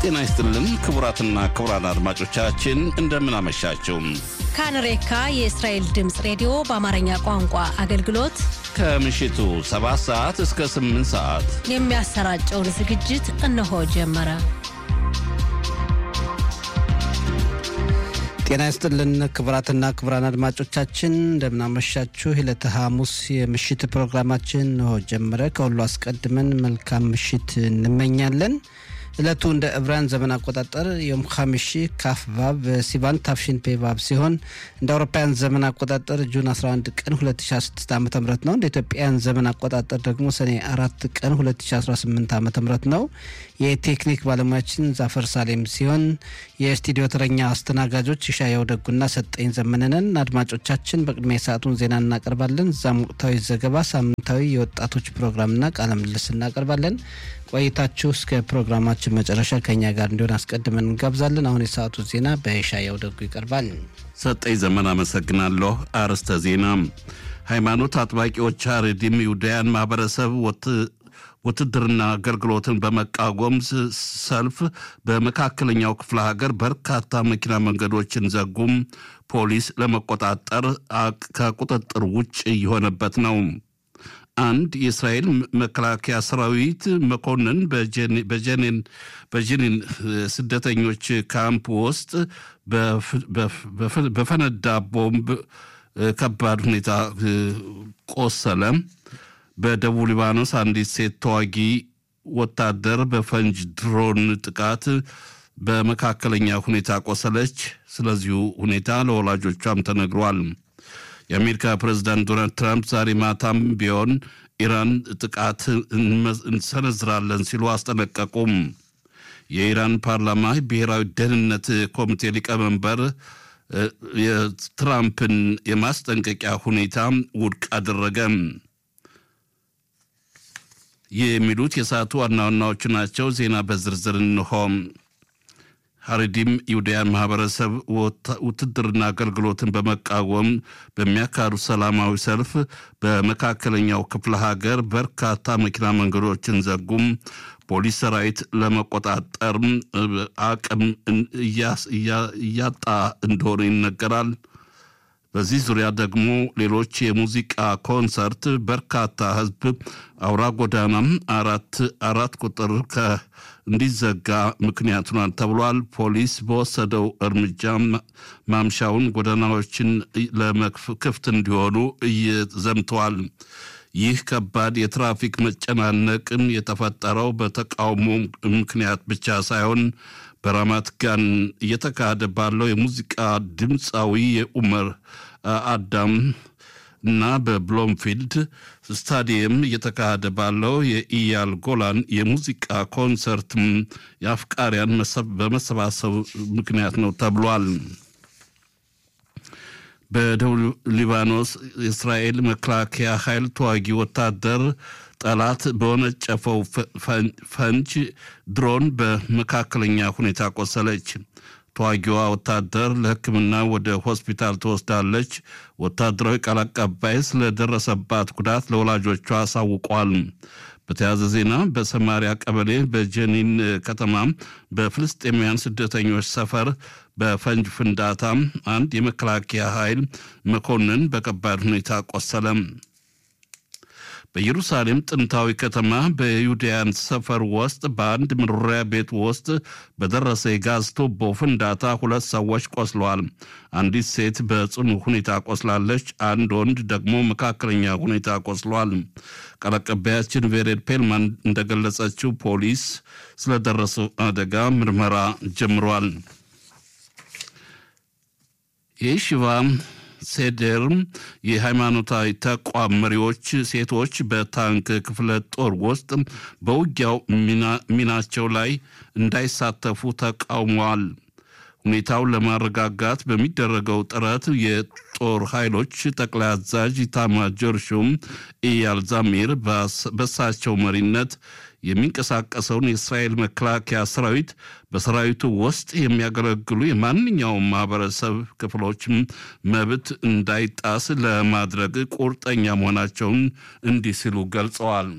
ጤና ይስጥልን ክቡራትና ክቡራን አድማጮቻችን እንደምን አመሻችሁ። ካንሬካ የእስራኤል ድምፅ ሬዲዮ በአማርኛ ቋንቋ አገልግሎት ከምሽቱ 7 ሰዓት እስከ 8 ሰዓት የሚያሰራጨውን ዝግጅት እነሆ ጀመረ። ጤና ይስጥልን ክቡራትና ክቡራን አድማጮቻችን እንደምናመሻችሁ። ዕለተ ሐሙስ የምሽት ፕሮግራማችን እንሆ ጀመረ። ከሁሉ አስቀድመን መልካም ምሽት እንመኛለን። ዕለቱ እንደ ዕብራን ዘመን አቆጣጠር ዮም ሐሚሺ ካፍ ቫብ ሲቫን ታፍሺን ፔ ቫብ ሲሆን እንደ አውሮፓውያን ዘመን አቆጣጠር ጁን 11 ቀን 2016 ዓ ም ነው። እንደ ኢትዮጵያን ዘመን አቆጣጠር ደግሞ ሰኔ አራት ቀን 2018 ዓ ም ነው። የቴክኒክ ባለሙያችን ዛፈር ሳሌም ሲሆን የስቱዲዮ ተረኛ አስተናጋጆች ይሻያው ደጉና ሰጠኝ ዘመንንን። አድማጮቻችን በቅድሚያ የሰዓቱን ዜና እናቀርባለን። እዛም ወቅታዊ ዘገባ፣ ሳምንታዊ የወጣቶች ፕሮግራምና ቃለ ምልልስ እናቀርባለን። ቆይታችሁ እስከ ፕሮግራማችን መጨረሻ ከኛ ጋር እንዲሆን አስቀድመን እንጋብዛለን። አሁን የሰዓቱ ዜና በይሻያው ደጉ ይቀርባል። ሰጠኝ ዘመን አመሰግናለሁ። አርዕስተ ዜና ሃይማኖት አጥባቂዎች አሬዲም ይሁዳያን ማህበረሰብ ውትድርና አገልግሎትን በመቃወም ሰልፍ በመካከለኛው ክፍለ ሀገር በርካታ መኪና መንገዶችን ዘጉም። ፖሊስ ለመቆጣጠር ከቁጥጥር ውጭ የሆነበት ነው። አንድ የእስራኤል መከላከያ ሰራዊት መኮንን በጀኒን ስደተኞች ካምፕ ውስጥ በፈነዳ ቦምብ ከባድ ሁኔታ ቆሰለ። በደቡብ ሊባኖስ አንዲት ሴት ተዋጊ ወታደር በፈንጅ ድሮን ጥቃት በመካከለኛ ሁኔታ ቆሰለች። ስለዚሁ ሁኔታ ለወላጆቿም ተነግሯል። የአሜሪካ ፕሬዝዳንት ዶናልድ ትራምፕ ዛሬ ማታም ቢሆን ኢራን ጥቃት እንሰነዝራለን ሲሉ አስጠነቀቁም። የኢራን ፓርላማ ብሔራዊ ደህንነት ኮሚቴ ሊቀመንበር የትራምፕን የማስጠንቀቂያ ሁኔታ ውድቅ አደረገ። ይህ የሚሉት የሰዓቱ ዋና ዋናዎቹ ናቸው። ዜና በዝርዝር እንሆ። ሀሬዲም ይሁዳያን ማህበረሰብ ውትድርና አገልግሎትን በመቃወም በሚያካሂዱ ሰላማዊ ሰልፍ በመካከለኛው ክፍለ ሀገር በርካታ መኪና መንገዶችን ዘጉም። ፖሊስ ሰራዊት ለመቆጣጠር አቅም እያጣ እንደሆነ ይነገራል። በዚህ ዙሪያ ደግሞ ሌሎች የሙዚቃ ኮንሰርት በርካታ ህዝብ አውራ ጎዳናም አራት አራት ቁጥር እንዲዘጋ ምክንያት ሆኗል ተብሏል። ፖሊስ በወሰደው እርምጃ ማምሻውን ጎዳናዎችን ለመክፍት እንዲሆኑ ዘምተዋል። ይህ ከባድ የትራፊክ መጨናነቅም የተፈጠረው በተቃውሞ ምክንያት ብቻ ሳይሆን በራማት ጋን እየተካሄደ ባለው የሙዚቃ ድምፃዊ የኡመር አዳም እና በብሎምፊልድ ስታዲየም እየተካሄደ ባለው የኢያል ጎላን የሙዚቃ ኮንሰርት የአፍቃሪያን በመሰባሰብ ምክንያት ነው ተብሏል። በደቡብ ሊባኖስ የእስራኤል መከላከያ ኃይል ተዋጊ ወታደር ጠላት በወነጨፈው ፈንጅ ድሮን በመካከለኛ ሁኔታ ቆሰለች። ተዋጊዋ ወታደር ለሕክምና ወደ ሆስፒታል ትወስዳለች። ወታደራዊ ቃል አቀባይ ስለደረሰባት ጉዳት ለወላጆቿ አሳውቋል። በተያያዘ ዜና በሰማሪያ ቀበሌ በጀኒን ከተማ በፍልስጤማውያን ስደተኞች ሰፈር በፈንጅ ፍንዳታ አንድ የመከላከያ ኃይል መኮንን በከባድ ሁኔታ ቆሰለ። በኢየሩሳሌም ጥንታዊ ከተማ በዩዳያን ሰፈር ውስጥ በአንድ መኖሪያ ቤት ውስጥ በደረሰ የጋዝ ቱቦ ፍንዳታ ሁለት ሰዎች ቆስለዋል። አንዲት ሴት በጽኑ ሁኔታ ቆስላለች። አንድ ወንድ ደግሞ መካከለኛ ሁኔታ ቆስሏል። ቃል አቀባያችን ቬሬድ ፔልማን እንደገለጸችው ፖሊስ ስለደረሰው አደጋ ምርመራ ጀምሯል። የሽቫ ሴዴር የሃይማኖታዊ ተቋም መሪዎች ሴቶች በታንክ ክፍለ ጦር ውስጥ በውጊያው ሚናቸው ላይ እንዳይሳተፉ ተቃውመዋል። ሁኔታውን ለማረጋጋት በሚደረገው ጥረት የጦር ኃይሎች ጠቅላይ አዛዥ ኢታማዦር ሹም ኢያል ዛሚር በሳቸው መሪነት የሚንቀሳቀሰውን የእስራኤል መከላከያ ሰራዊት በሰራዊቱ ውስጥ የሚያገለግሉ የማንኛውም ማህበረሰብ ክፍሎች መብት እንዳይጣስ ለማድረግ ቁርጠኛ መሆናቸውን እንዲህ ሲሉ ገልጸዋል።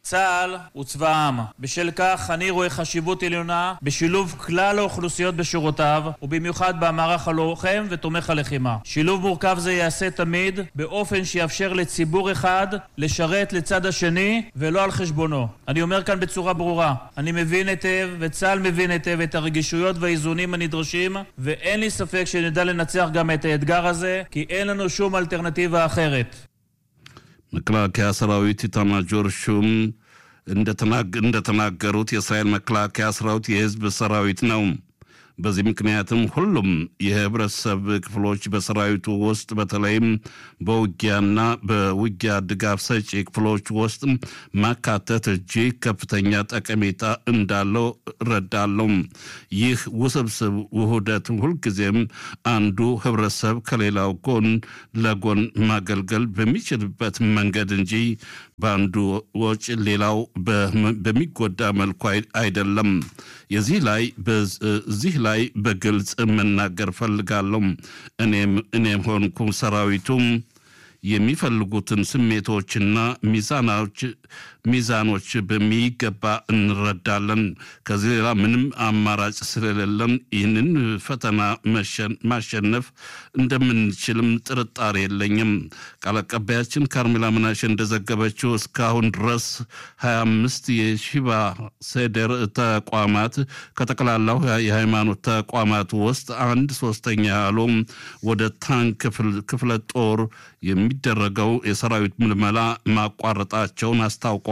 צה"ל הוא צבא העם. בשל כך אני רואה חשיבות עליונה בשילוב כלל האוכלוסיות בשורותיו, ובמיוחד במערך הלוחם ותומך הלחימה. שילוב מורכב זה ייעשה תמיד באופן שיאפשר לציבור אחד לשרת לצד השני ולא על חשבונו. אני אומר כאן בצורה ברורה, אני מבין היטב וצה"ל מבין היטב את הרגישויות והאיזונים הנדרשים, ואין לי ספק שנדע לנצח גם את האתגר הזה, כי אין לנו שום אלטרנטיבה אחרת. መከላከያ ሰራዊት ኢታማጆር ሹም እንደተናገሩት የእስራኤል መከላከያ ሰራዊት የህዝብ ሰራዊት ነው። በዚህ ምክንያትም ሁሉም የህብረተሰብ ክፍሎች በሰራዊቱ ውስጥ በተለይም በውጊያና በውጊያ ድጋፍ ሰጪ ክፍሎች ውስጥ ማካተት እጅግ ከፍተኛ ጠቀሜታ እንዳለው እረዳለሁ። ይህ ውስብስብ ውህደት ሁልጊዜም አንዱ ህብረተሰብ ከሌላው ጎን ለጎን ማገልገል በሚችልበት መንገድ እንጂ በአንዱ ወጪ ሌላው በሚጎዳ መልኩ አይደለም። የዚህ ላይ እዚህ ላይ በግልጽ መናገር ፈልጋለሁ። እኔም ሆንኩ ሰራዊቱም የሚፈልጉትን ስሜቶችና ሚዛኖች ሚዛኖች በሚገባ እንረዳለን። ከዚህ ሌላ ምንም አማራጭ ስለሌለን ይህንን ፈተና ማሸነፍ እንደምንችልም ጥርጣሬ የለኝም። ቃል አቀባያችን ካርሜላ ምናሽ እንደዘገበችው እስካሁን ድረስ 25 የሺባ ሴደር ተቋማት ከጠቅላላው የሃይማኖት ተቋማት ውስጥ አንድ ሶስተኛ ያህሉ ወደ ታንክ ክፍለ ጦር የሚደረገው የሰራዊት ምልመላ ማቋረጣቸውን አስታውቀዋል።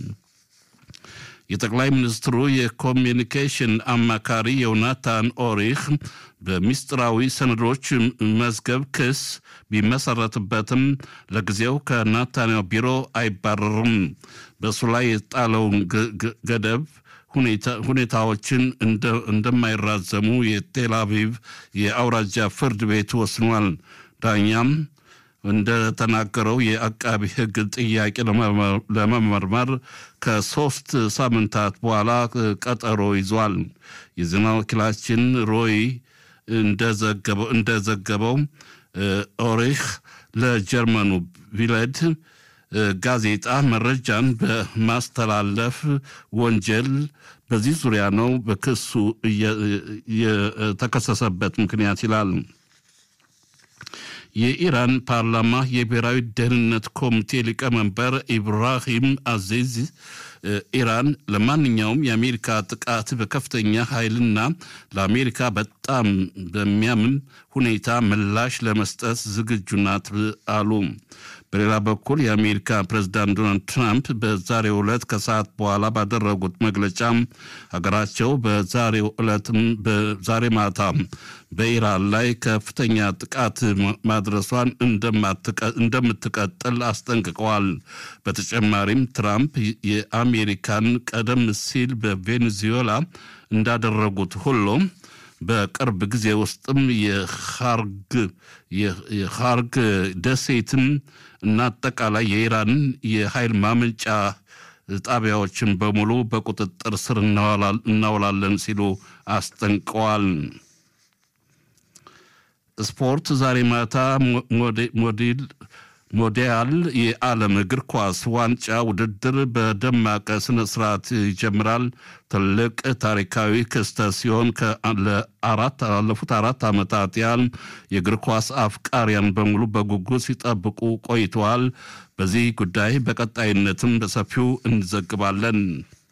የጠቅላይ ሚኒስትሩ የኮሚኒኬሽን አማካሪ ዮናታን ኦሪህ በሚስጥራዊ ሰነዶች መዝገብ ክስ ቢመሰረትበትም ለጊዜው ከናታንያው ቢሮ አይባረርም። በእሱ ላይ የጣለውን ገደብ ሁኔታዎችን እንደማይራዘሙ የቴል አቪቭ የአውራጃ ፍርድ ቤት ወስኗል። ዳኛም እንደተናገረው የአቃቢ ሕግ ጥያቄ ለመመርመር ከሶስት ሳምንታት በኋላ ቀጠሮ ይዟል። የዜና ወኪላችን ሮይ እንደዘገበው ኦሪህ ለጀርመኑ ቪለድ ጋዜጣ መረጃን በማስተላለፍ ወንጀል በዚህ ዙሪያ ነው በክሱ የተከሰሰበት ምክንያት ይላል። የኢራን ፓርላማ የብሔራዊ ደህንነት ኮሚቴ ሊቀመንበር ኢብራሂም አዚዝ ኢራን ለማንኛውም የአሜሪካ ጥቃት በከፍተኛ ኃይልና ለአሜሪካ በጣም በሚያምን ሁኔታ ምላሽ ለመስጠት ዝግጁ ናት አሉ። በሌላ በኩል የአሜሪካ ፕሬዝዳንት ዶናልድ ትራምፕ በዛሬው ዕለት ከሰዓት በኋላ ባደረጉት መግለጫ ሀገራቸው በዛሬው ዕለትም በዛሬ ማታ በኢራን ላይ ከፍተኛ ጥቃት ማድረሷን እንደምትቀጥል አስጠንቅቀዋል። በተጨማሪም ትራምፕ የአሜሪካን ቀደም ሲል በቬኔዙዌላ እንዳደረጉት ሁሉ በቅርብ ጊዜ ውስጥም የሃርግ ደሴትን እና አጠቃላይ የኢራን የኃይል ማመንጫ ጣቢያዎችን በሙሉ በቁጥጥር ስር እናውላለን ሲሉ አስጠንቀዋል። ስፖርት ዛሬ ማታ ሞዴል ሞዲያል የዓለም እግር ኳስ ዋንጫ ውድድር በደማቅ ስነ ስርዓት ይጀምራል። ትልቅ ታሪካዊ ክስተት ሲሆን ለአራት ላለፉት አራት ዓመታት ያህል የእግር ኳስ አፍቃሪያን በሙሉ በጉጉት ሲጠብቁ ቆይተዋል። በዚህ ጉዳይ በቀጣይነትም በሰፊው እንዘግባለን።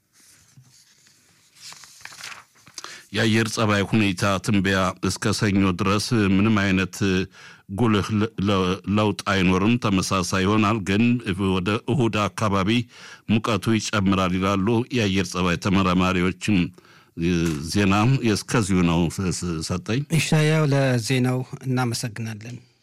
የአየር ጸባይ ሁኔታ ትንበያ እስከ ሰኞ ድረስ ምንም አይነት ጉልህ ለውጥ አይኖርም፣ ተመሳሳይ ይሆናል። ግን ወደ እሁድ አካባቢ ሙቀቱ ይጨምራል ይላሉ የአየር ጸባይ ተመራማሪዎችም። ዜና እስከዚሁ ነው። ሰጠኝ ኢሻያው ለዜናው እናመሰግናለን።